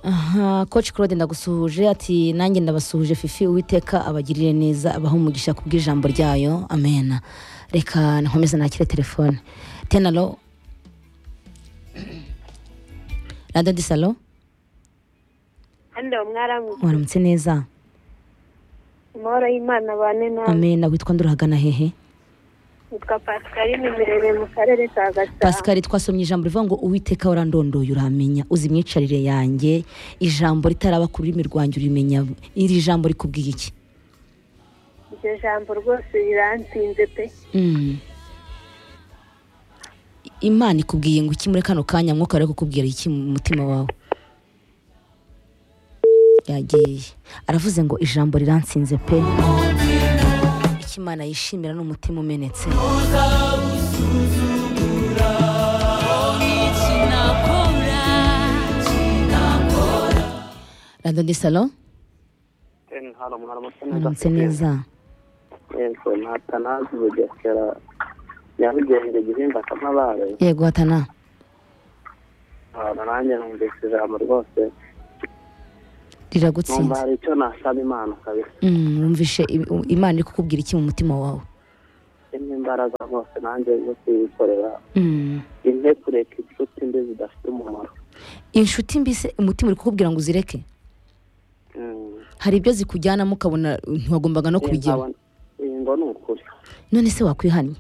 aha koci claude ndagusuhuje ati nanjye ndabasuhuje fifi uwiteka abagirire neza abaha umugisha kubw'ijambo ryayo amena reka nkomeze nakire telefone tenalo radiyo disalo hano mwaramutse waramutse neza amahoro y'imana bane namwe amena witwa ndurahagana hehe nitwa pascaline mirebe mu karere ka gasabo pascal twasomye ijambo rivuga ngo uwiteka warandondoye uramenya uzi imyicarire yanjye ijambo ritaraba ku rurimi rwanjye urimenya iri jambo rikubwiye iki iryo jambo rwose riransinze pe Mm. imana ikubwiye ngo iki muri kano kanya mwuka wari kukubwira iki mu mutima wawe yagiye aravuze ngo ijambo riransinze pe icyo imana yishimira ni umutima umenetse radiyo de salo hano mwaramutse muramutse neza yego natanazi bugesera nyarugenge gihimba kamabare yego hatana ahantu nanjye numvise ijambo rwose numva riragutsinze hari icyo nasaba imana kabisa Mm, wumvishe ibi- u- imana iri kukubwira iki mu mutima wawe irimo imbaraga rwose nanjye zo kuyikorera Mm. impe kureka inshuti mbi zidafite umumaro inshuti mbese umutima uri kukubwira ngo uzireke Mm. hari ibyo zikujyanamo ukabona ntiwagombaga no kubijyamo Nkabona- iyi ngo ni ukuri none se wakwihannye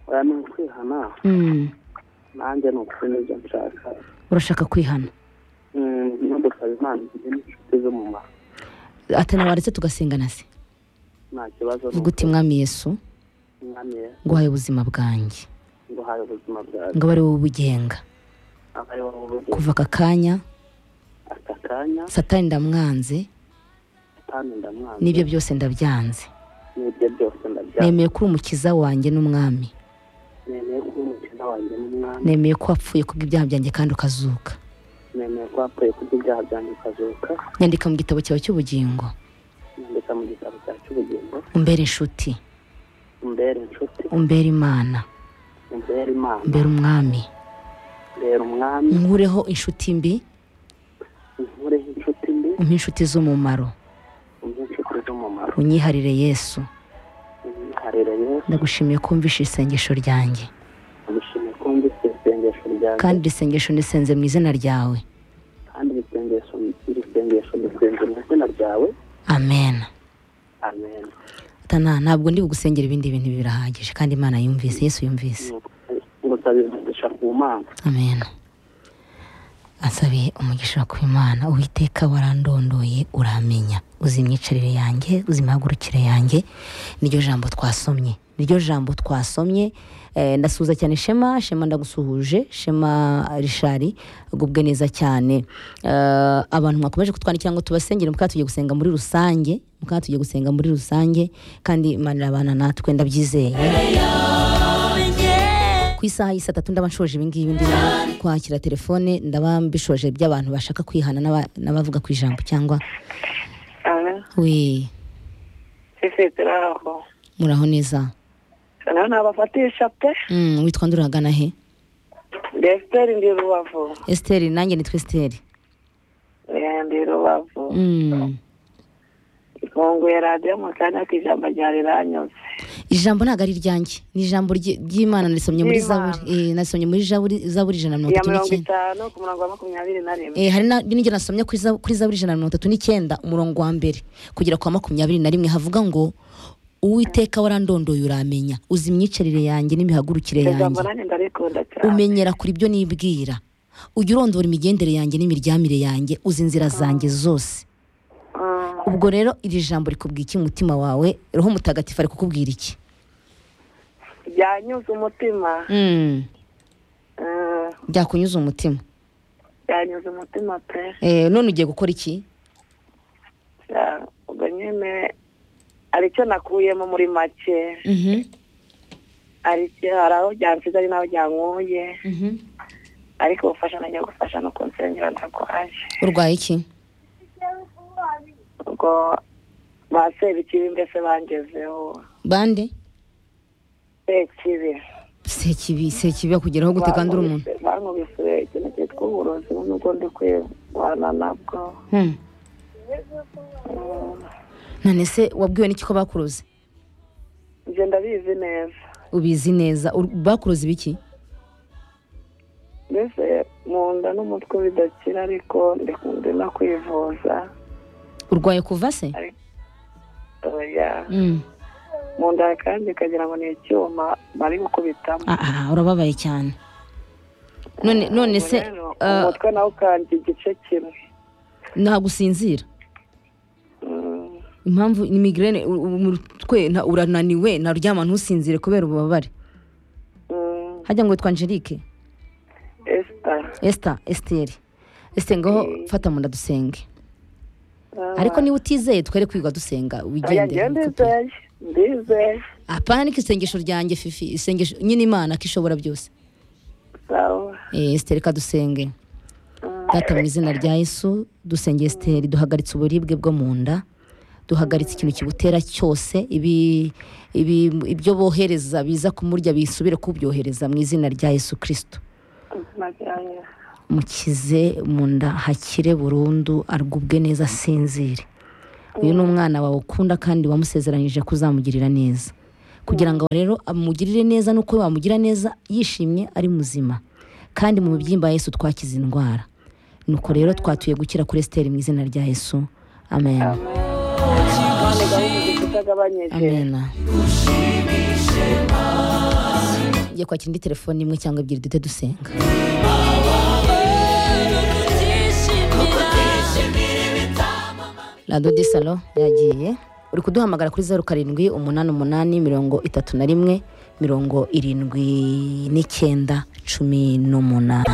oya ni ukwihana Mm. nanjye ni ukuri nibyo nshaka urashaka kwihana Mm, no dusaba imana igire n'inshuti z'umumaro atana waretse tugasengana se nta kibazo ni vuga uti mwami yesu ukuri. mwami Yesu, nguhaye ubuzima bwanjye nguhaye ubuzima bwawe ngo abe ari wowe ubugenga aba ari wowe ubuzima kuva aka kanya aka kanya satani ndamwanze kandi ndamwanze n'ibyo byose ndabyanze n'ibyo byose ndabyanga nemeye ko uri umukiza wanjye n'umwami nemeye kuba umukiza wanjye n'umwami nemeye ko wapfuye kubw'ibyaha byanjye kandi ukazuka nemeye ko wapfuye kurya ibyaha byanjye ukazuka nyandika mu gitabo cyawe cy'ubugingo nyandika mu gitabo cya cy'ubugingo umbere inshuti umbere inshuti umbere imana umbere imana umbere umwami mbere umwami nkureho inshuti mbi unkureho inshuti mbi umpe inshuti z'umumaro umbe inshuti z'umumaro unyiharire yesu umwiharire yesu ndagushimiye ko wumvishe isengesho ryanjye umushimire ko wumvise isengesho ryawe kandi iri sengesho nisenze mu izina ryawe kandi iri sengesho iri sengesho risenze mu izina ryawe amen amen tana ntabwo ndi bugusengera ibindi bintu ibi birahagije kandi imana yumvise yesu yumvise ngusaba imigisha ku mana amen asabiye umugisha ku imana uwiteka warandondoye uramenya uzi imyicarire yanjye uzi imihagurukire yanjye niryo jambo twasomye niryo jambo twasomye Eh, ndasuhuza cyane shema shema ndagusuhuje shema rishari agubwe neza cyane Eh, abantu mwakomeje kutwandikira ngo tubasengere mukaba tugiye gusenga muri rusange mukaba tugiye gusenga muri rusange kandi imana irabana natwe ndabyizeye ku isaha y'i saa tatu ndaba nshoje ibi ngibi ndimo kwakira telefone ndaba mbishoje by'abantu bashaka kwihana n'aba- n'abavuga ku ijambo cyangwa we sisi turaho muraho neza noneho nabafatisha pe Mm, witwa nde urahagana he desiteri ndi rubavu esiteri nanjye nitwa esiteri Eh, ndi rubavu Mm. ifunguye radiyo mu kanya k'ijambo ryari ranyuze ijambo ntabwo ari iryanjye ni ijambo ry'i- ry'imana narisomye muri zaburi Eh, narisomye muri zaburi zaburi ijana na mirongo iya itatu mirongo n'icyenda itanu ku murongo wa makumyabiri na rimwe Eh, hari na- n'ibyo nasomye kuri za- kuri zaburi ijana na mirongo itatu n'icyenda umurongo wa mbere kugera kwa makumyabiri na rimwe havuga ngo uwiteka warandondoye uramenya uzi imyicarire yanjye n'imihagurukire iryo jambo yanjye nanjye ndarikunda cyane umenyera kuri ibyo nibwira ujya urondora imigendere yanjye n'imiryamire yanjye uzi inzira zanjye zose Mm. ubwo rero iri jambo rikubwira iki mu mutima wawe roho mutagatifu ari kukubwira iki byanyuze umutima Mm, Mm. byakunyuza umutima byanyuze umutima pe Eh, none ugiye gukora iki Ya, ubwo nyine aricyo nakuyemo muri make Mhm, aricyo hari aho byansize ari naho byankuye mhm. ariko ubufasha nagiye gufasha no kunsengera ntarwaje urwaye iki ubwo ba sebikibi mbese bangezeho bande sekibi sekibi sekibi akugeraho gute kandi uri umuntu bankubise ikintu cyitwa uburozi nubwo ndi kwirwana nabwo Hmm. Mm, none se wabwiwe n'iki ko bakuroze njye ndabizi neza ubizi neza Ur- bakuroze ibiki mbese mu nda n'umutwe bidakira ariko ndi ndi no kwivuza urwaye kuva se oya Hmm. mu nda kandi ikagira ngo ni icyuma bari gukubitamo Ah, ah, urababaye cyane none none se Rero, ah, umutwe nawo ukandya igice kimwe ntabwo usinzira Mm, impamvu ni migraine u- u- umutwe nta- urananiwe ntaryama ntusinzire kubera ububabare mm, hajya ngo witwa angelique Esther esita esiteri esiteri ngaho fata mu nda dusenge ariko niba utizeye twere kwiga dusenga oya wigendere njyewe ndizeye ndizeye apana ariko isengesho ryanjye fifi isengesho nyine imana ko ishobora byose sawa Eh, esiteri ka dusenge Mm, data mu izina rya yesu dusenge esiteri duhagaritse uburibwe bwo mu nda duhagaritse ikintu kibutera cyose ibi- ibi- ibyo bohereza biza kumurya bisubire kubyohereza mu izina rya yesu kirisito najyanye. mukize mu nda hakire burundu argubwe neza asinzire uyu ni umwana wawe ukunda kandi wamusezeranyije ko uzamugirira neza kugira ngo rero amugirire neza nuko wamugira neza yishimye ari muzima kandi mu bibyimba Yesu twakize indwara nuko rero twatuye gukira kuri esiteri mu izina rya Yesu amen none gahunda zitagabanyije amen ngiye kwakira indi telefone imwe cyangwa ebyiri duhite dusenga radiyo di salo yagiye uri kuduhamagara kuri zeru karindwi umunani umunani mirongo itatu na rimwe mirongo irindwi n'icyenda cumi n'umunani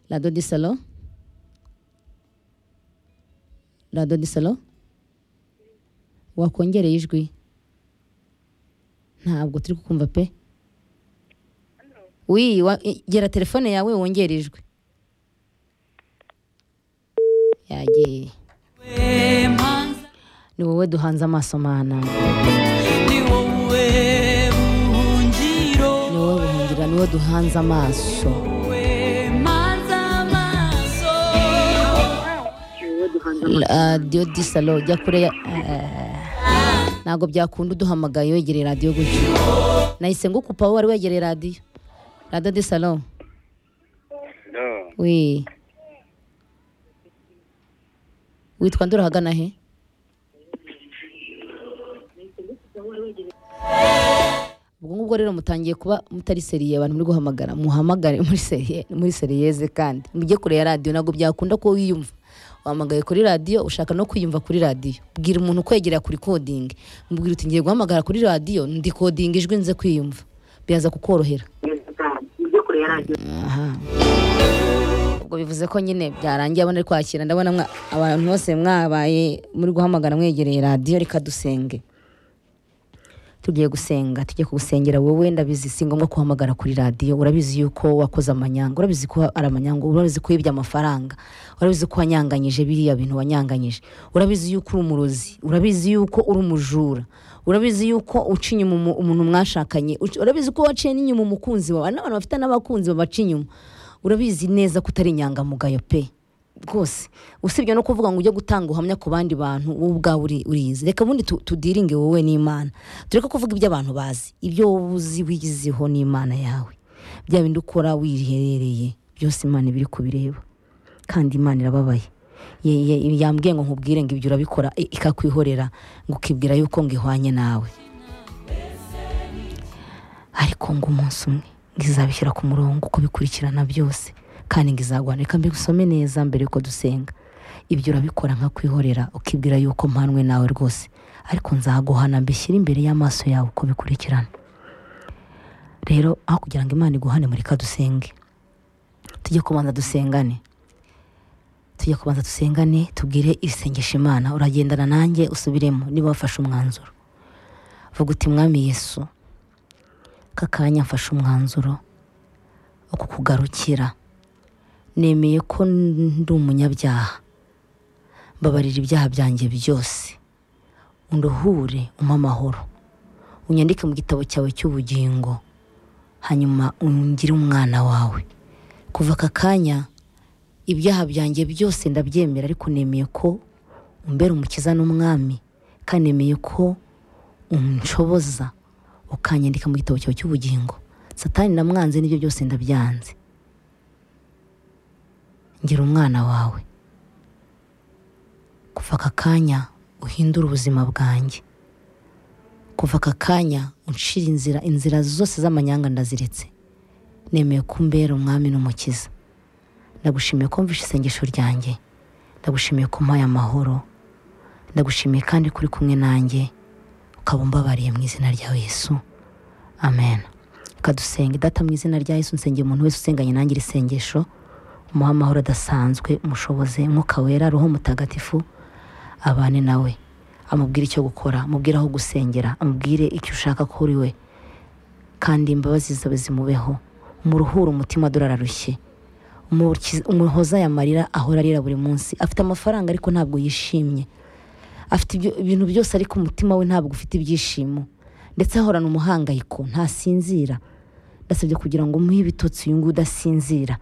radiyo di salo radiyo di salo wakongereye ijwi ntabwo turi kukumva pe wi wa- i- gera telefone yawe wongere ijwi yagiye ni wowe duhanze amaso mana ni wowe buhungira ni wowe duhanze amaso radiyo disalo jya kure ya eh, ntabwo byakunda uduhamagaye wegereye radiyo gutyo nahise ngukupa wowe wari wegereye radiyo radiyo disalo wi witwa nde urahagana he ubwo ngubwo rero mutangiye kuba mutari seriye abantu muri guhamagara muhamagare muri seriye muri seriyeze kandi mujye kure ya radiyo ntabwo byakunda ko wiyumva wahamagaye kuri radiyo ushaka no kwiyumva kuri radiyo bwira umuntu kwegerera kuri kodingi mubwira uti ngiye guhamagara kuri radiyo ndi kodinga ijwi nze kwiyumva biraza kukorohera aha ubwo bivuze ko nyine byarangiye abona ari kwakira ndabona mwa- abantu bose mwabaye muri guhamagara mwegereye radiyo reka dusenge tugiye gusenga tujye kugusengera wowe ndabizi si ngombwa kuhamagara kuri radiyo urabizi yuko wakoze amanyanga urabizi ko ari amanyanga urabizi ko wibye amafaranga urabizi ko wanyanganyije biriya bintu wanyanganyije urabizi yuko uri umurozi urabizi yuko uri umujura urabizi yuko uca inyuma umu- umuntu mwashakanye Uca- urabizi ko waciye n'inyuma umukunzi wawe hari n'abantu bafite n'abakunzi babaca inyuma urabizi neza ko utari inyangamugayo pe rwose usibye no kuvuga ngo ujye gutanga ubuhamya ku bandi bantu wowe ubwawe uri- urizi reka ubundi tu- tudiringe wowe n'imana tureke kuvuga ibyo abantu bazi ibyo wowe uzi wigizeho n'imana yawe bya bindi ukora wiherereye byose imana iba iri kubireba kandi imana irababaye Ye- ye- yambwiye ngo nkubwire ngo ibyo urabikora i- ikakwihorera ngo ukibwira yuko ngo ihwanye nawe ariko ngo umunsi umwe ngo izabishyira ku murongo uko bikurikirana byose kandi ngo izagwana reka mbigusome neza mbere yuko dusenga ibyo urabikora nka kwihorera ukibwira yuko mpanwe nawe rwose ariko nzaguhana mbishyire imbere y'amaso yawe uko bikurikirana rero aho kugira ngo imana iguhane muri dusenge tujye kubanza dusengane tujye kubanza dusengane tubwire isengesha imana uragendana nanjye usubiremo niba wafashe umwanzuro vuga uti mwami yesu aka kanya mfashe umwanzuro wo kukugarukira nemeye ko ndi umunyabyaha mbabarira ibyaha byanjye byose unduhure umpe amahoro unyandike mu gitabo cyawe cy'ubugingo hanyuma ungire umwana wawe kuva aka kanya ibyaha byanjye byose ndabyemera ariko nemeye ko umbera umukiza n'umwami kandi nemeye ko unshoboza ukanyandika mu gitabo cyawe cy'ubugingo satani namwanze n'ibyo byose ndabyanze ngira umwana wawe kuva aka kanya uhindure ubuzima bwanjye kuva aka kanya uncira inzira inzira zose z'amanyanga ndaziretse nemeye ko umbera umwami n'umukiza ndagushimiye ko mvishe isengesho ryanjye ndagushimiye ko mpaye amahoro ndagushimiye kandi kuri kumwe nanjye ukaba umbabariye mu izina rya yesu amen kadusenga idata mu izina rya yesu nsengeye umuntu wese usenganye nanjye iri sengesho umuha amahoro adasanzwe umushoboze umwuka wera roho mutagatifu abane nawe amubwire icyo gukora amubwire aho gusengera amubwire icyo ushaka kuri we kandi imbabazi zawe zimubeho umuruhure umutima dore ararushye Umukiza- umuhoza aya marira ahora arira buri munsi afite amafaranga ariko ntabwo yishimye afite ibyo- ibintu byose ariko umutima we ntabwo ufite ibyishimo ndetse ahorana umuhangayiko ntasinzira ndasabye kugira ngo umuhe ibitotsi uyu nguyu udasinzira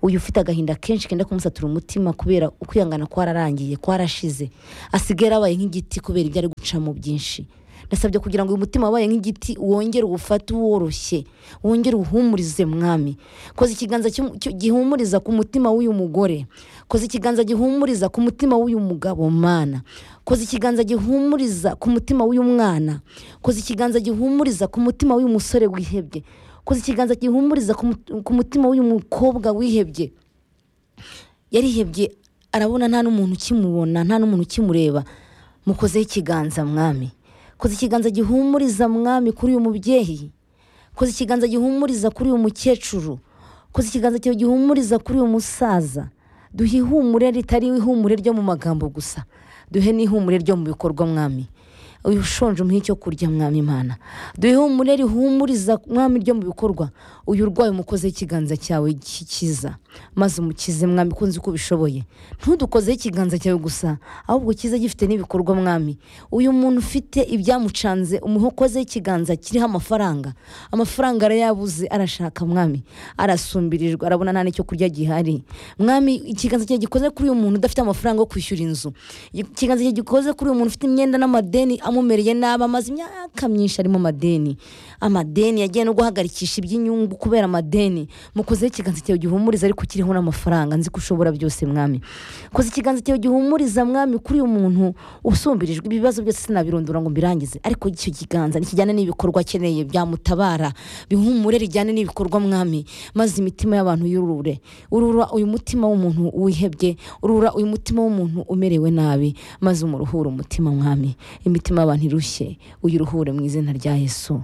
uyu ufite agahinda kenshi kenda kumusatura umutima kubera ukwihangana kwararangiye kwarashize asigaye yarabaye nk'igiti kubera ibyo ari gucamo byinshi ndasabye kugira ngo uyu mutima wabaye nk'igiti wongere uwufate woroshye wongere uhumurize mwami koza ikiganza cy'umu- cy- gihumuriza ku mutima w'uyu mugore koza ikiganza gihumuriza ku mutima w'uyu mugabo mana koza ikiganza gihumuriza ku mutima w'uyu mwana koza ikiganza gihumuriza ku mutima w'uyu musore wihebye koza ikiganza gihumuriza ku mut- ku mutima w'uyu mukobwa wihebye yarihebye arabona nta n'umuntu ukimubona nta n'umuntu ukimureba mukozeho ikiganza mwami koza ikiganza gihumuriza mwami kuri uyu mubyeyi koza ikiganza gihumuriza kuri uyu mukecuru koza ikiganza cyawe gihumuriza kuri uyu musaza duhe ihumure ritari ihumure ryo mu magambo gusa duhe n'ihumure ryo mu bikorwa mwami uyu ushonje umuhe icyo kurya mwami imana duhe ihumure rihumuriza mwami ryo mu bikorwa uyu urwaye umukozeho ikiganza cyawe kikiza maze umukize mwami kunzi ko ubishoboye ntudukozeho ikiganza cyawe gusa ahubwo kize gifite n'ibikorwa mwami uyu muntu ufite ibyamucanze umuhe ukozeho ikiganza kiriho amafaranga amafaranga arayabuze arashaka mwami arasumbirijwe arabona nta n'icyo kurya gihari mwami ikiganza cyawe gikoze kuri uyu muntu udafite amafaranga yo kwishyura inzu ikiganza cyawe gikoze kuri uyu muntu ufite imyenda n'amadeni amumereye nabi amaze imyaka myinshi arimo amadeni amadeni yagiye no guhagarikisha iby'inyungu kubera amadeni mukozeho ikiganza cyawe gihumuriza ariko kiriho n'amafaranga nzi ko ushobora byose mwami koze ikiganza cyawe gihumuriza mwami kuri uyu muntu usumbirijwe ibibazo byose sinabirondora ngo mbirangize ariko icyo kiganza nikijyane n'ibikorwa akeneye byamutabara bihumure rijyane n'ibikorwa mwami maze imitima y'abantu yurure urura uyu mutima w'umuntu wihebye urura uyu mutima w'umuntu umerewe nabi maze umuruhure umutima mwami imitima y'abantu irushye uyiruhure mu izina rya yesu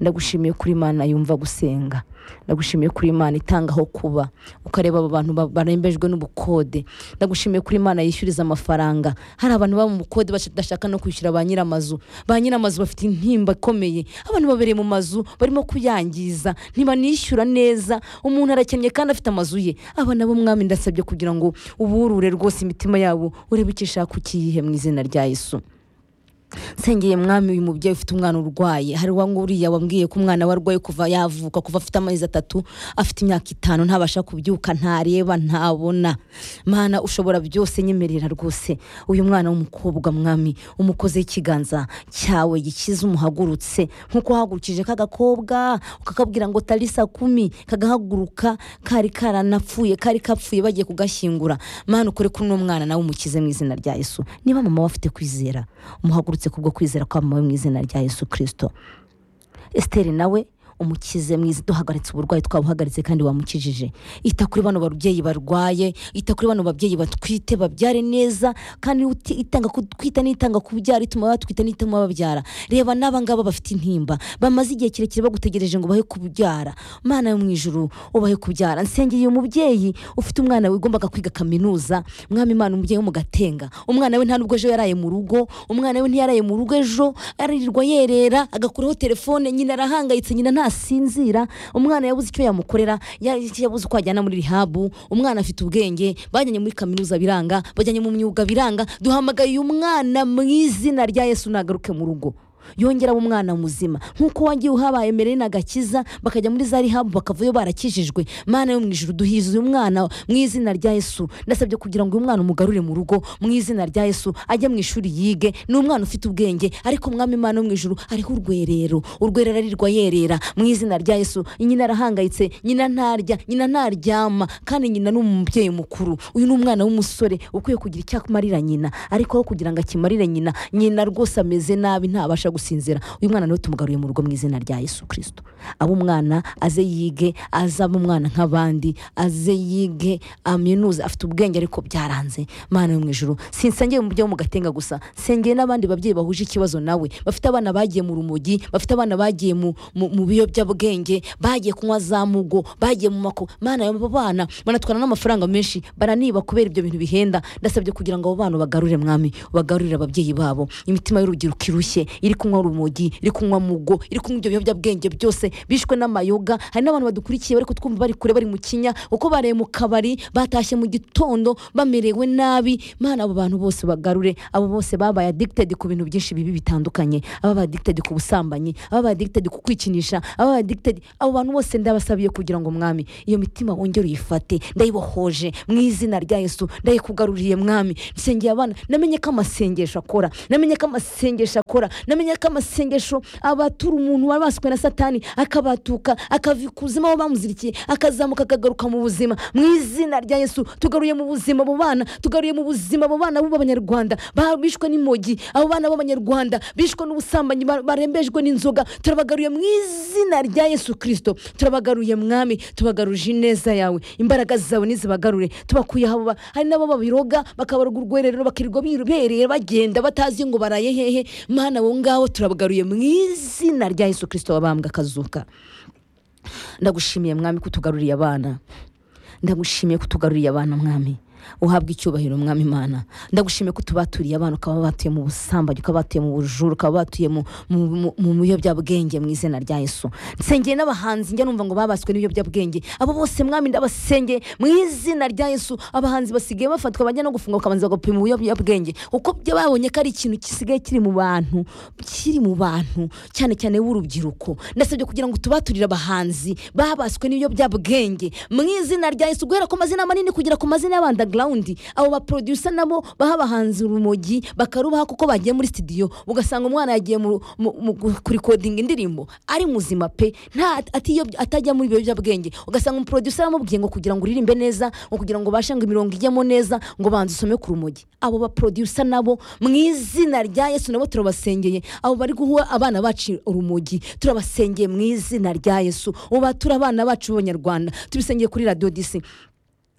ndagushimiye kuri imana yumva gusenga ndagushimiye kuri imana itanga aho kuba ukareba abo bantu ba- barembejwe n'ubukode ndagushimiye kuri imana yishyuriza amafaranga hari abantu baba mu bukode badashaka no kwishyura ba nyiramazu ba nyiramazu bafite intimba ikomeye abantu babereye mu mazu barimo kuyangiza ntibanishyura neza umuntu arakennye kandi afite amazu ye aba nabo mwami ndasabye kugira ngo uburure rwose imitima yabo urebe icyo ishaka ukiyihe mu izina rya yesu nsengeye mwami uyu mubyeyi ufite umwana urwaye hari wa nguriya wambwiye ko umwana we arwaye kuva yavuka kuva afite amezi atatu afite imyaka itanu ntabasha kubyuka ntareba ntabona mana ushobora byose nyemerera rwose uyu mwana w'umukobwa mwami umukoze ikiganza cyawe gikiza umuhagurutse nk'uko wahagurukije ka gakobwa ukakabwira ngo tarisa kumi kagahaguruka kari karanapfuye kari kapfuye bagiye kugashyingura mana ukore kuri uno mwana nawe umukize mu izina rya yesu niba mama we afite kwizera umuhagurutse kubwo kwizera kwa mama we mu izina rya yesu kirisito esiteri nawe umukize mwiza duhagaritse uburwayi twabuhagaritse kandi wamukijije ita kuri bano babyeyi barwaye ita kuri bano babyeyi batwite babyare neza kandi uti- itanga ku- kwita n'itanga kubyara ituma batwita n'ituma babyara reba n'aba ngaba bafite intimba bamaze igihe kirekire bagutegereje ngo bahe kubyara mana yo mu ijuru ubahe kubyara nsengeye uyu mubyeyi ufite umwana wigombaga kwiga kaminuza mwami imana umubyeyi wo mu gatenga umwana we nta nubwo ejo yaraye mu rugo umwana we ntiyaraye mu rugo ejo aririrwa yerera agakuraho telefone nyina arahangayitse nyina ntasinzira umwana yabuze icyo yamukorera ya- yabuze uko ajyana muri rihabu umwana afite ubwenge bajyanye muri kaminuza biranga bajyanye mu myuga biranga duhamagaye uyu mwana mu izina rya yesu nagaruke mu rugo yongeraho umwana muzima nk'uko wagiye uhabaye mbere n'agakiza bakajya muri za rihabu bakavayo barakijijwe mana yo mu ijoro duhize uyu mwana mu izina rya yesu ndasabye kugira ngo uyu mwana umugarure mu rugo mu izina rya yesu ajye mu ishuri yige ni umwana ufite ubwenge ariko umwami imana yo mu ijoro ariho urwerero urwerero arirwa yerera mu izina rya yesu nyina arahangayitse nyina ntarya nyina ntaryama kandi nyina ni umubyeyi mukuru uyu ni umwana w'umusore ukwiye kugira icyo akumarira nyina ariko aho kugira ngo akimarire nyina nyina rwose ameze nabi ntabasha gusinzira uyu mwana niwe tumugaruye mu rugo mu izina rya yesu kirisito aba umwana aze yige azaba umwana nk'abandi aze yige aminuze afite ubwenge ariko byaranze mana yo mu ijoro sinsengeye mu byo mu gatenga gusa nsengeye n'abandi babyeyi bahuje ikibazo nawe bafite abana bagiye mu rumogi bafite abana bagiye mu mu- mu biyobyabwenge bagiye kunywa za mugo bagiye mu mako mana abo bana banatwara n'amafaranga menshi baraniba kubera ibyo bintu bihenda ndasabye kugira ngo abo bana bagarure mwami bagarurire ababyeyi babo imitima y'urubyiruko irushye iri kunywa urumogi iri kunywa mugo iri kunywa ibyo biyobyabwenge byose bishwe n'amayoga hari n'abantu badukurikiye bari kutwumva bari kure bari mu kinya uko bareye mu kabari batashye mu gitondo bamerewe nabi mana abo bantu bose bagarure abo bose babaye addicted ku bintu byinshi bibi bitandukanye ababaye addicted ku busambanyi ababaye addicted ku kwikinisha ababaye addicted abo bantu bose ndabasabiye kugira ngo mwami iyo mitima wongere uyifate ndayibohoje mu izina rya yesu ndayikugaruriye mwami nsengeye abana namenye ko amasengesho akora namenye ko amasengesho akora namenye ko amasengesho abatura umuntu wari wasuwe na satani akabatuka akava ikuzimu aho bamuzirikiye akazamuka akagaruka mu buzima mu izina rya yesu tugaruye mu buzima abo bana tugaruye mu buzima abo bana b'abanyarwanda ba- bishwe n'imogi abo bana b'abanyarwanda bishwe n'ubusambanyi ba- barembejwe n'inzoga turabagaruye mu izina rya yesu kirisito turabagaruye mwami tubagaruje ineza yawe imbaraga zawe nizibagarure tubakuye aho ba- hari n'abo babiroga bakabaroga urwererero bakirirwa bibereye bagenda batazi ngo baraye hehe mana abo ngabo turabagaruye mu izina rya yesu kirisito wabambwa akazuka ndagushimiye mwami ko utugaruriye abana ndagushimiye ko utugaruriye abana mwami uhabwa icyubahiro mwami imana ndagushimiye ko tubaturiye abana ukaba batuye mu busambanyi ukaba batuye mu bujuru ukaba batuye mu- mu- mu- mu biyobyabwenge mu izina rya yesu nsengeye n'abahanzi njya numva ngo babaswe n'ibiyobyabwenge abo bose mwami ndabasengeye mu izina rya yesu abahanzi basigaye bafatwa bajya no gufungwa bakabanza bagapima ibiyobyabwenge uko bya- babonye ko ari ikintu gisigaye kiri mu bantu kiri mu bantu cyane cyane b'urubyiruko ndasabye kugira ngo tubaturire abahanzi babaswe n'ibiyobyabwenge mu izina rya yesu guhera ku mazina manini kugera ku mazina y'abandagirawundi abo baprodusa nabo baha abahanzi urumogi bakarubaha kuko bagiye muri sitidiyo ugasanga umwana yagiye mu, mu, mu kurikodinga indirimbo ari muzima pe nta atiyo- atajya muri ibiyobyabwenge ugasanga umuprodusa yamubwiye ngo kugira ngo uririmbe neza ngo kugira ngo ubashe ngo imirongo ijyemo neza ngo banze usome ku rumogi abo baprodusa nabo mu izina rya yesu nabo turabasengeye abo bari guha abana bacu urumogi turabasengeye mu izina rya yesu ubatura abana bacu b'abanyarwanda tubisengeye kuri radiyo disi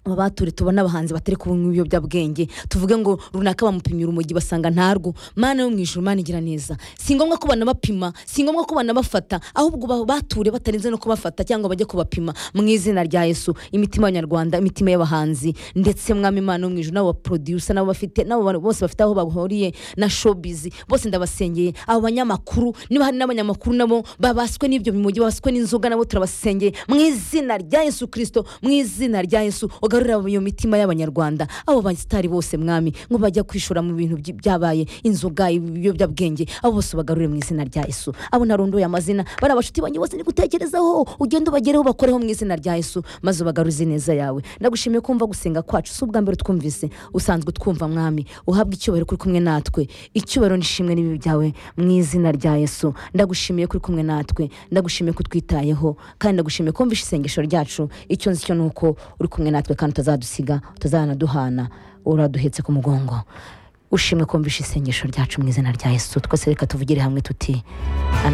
abature tubona abahanzi batari kunywa ibiyobyabwenge tuvuge ngo runaka bamupimye urumogi basanga ntarwo mana yo mu ijuru mana igira neza si ngombwa ko banabapima si ngombwa ko banabafata ahubwo ba- bature batarinze no kubafata cyangwa bajye kubapima mu izina rya yesu imitima y'abanyarwanda imitima y'abahanzi ndetse mwami imana yo mu ijuru n'abo baprodusa n'abo bafite n'abo bantu bose bafite aho bahuriye na showbiz bose ndabasengeye abo banyamakuru niba hari n'abanyamakuru nabo babaswe n'ibyo bimogi babaswe n'inzoga nabo turabasengeye mu izina rya yesu kirisito mu izina rya yesu ugarurira iyo mitima y'abanyarwanda abo basitari bose mwami ngo bajya kwishora mu bintu by- byabaye inzoga ibiyobyabwenge abo bose ubagarure mu izina rya yesu abo narondoye amazina bariya bashuti banjye bose ni gutekerezaho ugende ubagereho ubakoreho mu izina rya yesu maze ubagaruze ineza yawe ndagushimiye kumva gusenga kwacu si ubwa mbere twumvise usanzwe twumva mwami uhabwa icyubahiro kuri kumwe natwe icyubahiro n'ishimwe n'ibibi byawe mu izina rya yesu ndagushimiye kuri kumwe natwe ndagushimiye ko utwitayeho kandi ndagushimiye ko wumvishe isengesho ryacu icyo nzi cyo ni uko uri kumwe natwe kandi utazadusiga utazanaduhana uraduhetse ku mugongo ushimwe ko wumvishe isengesho ryacu mu izina rya yesu twese reka tuvugire hamwe tuti amen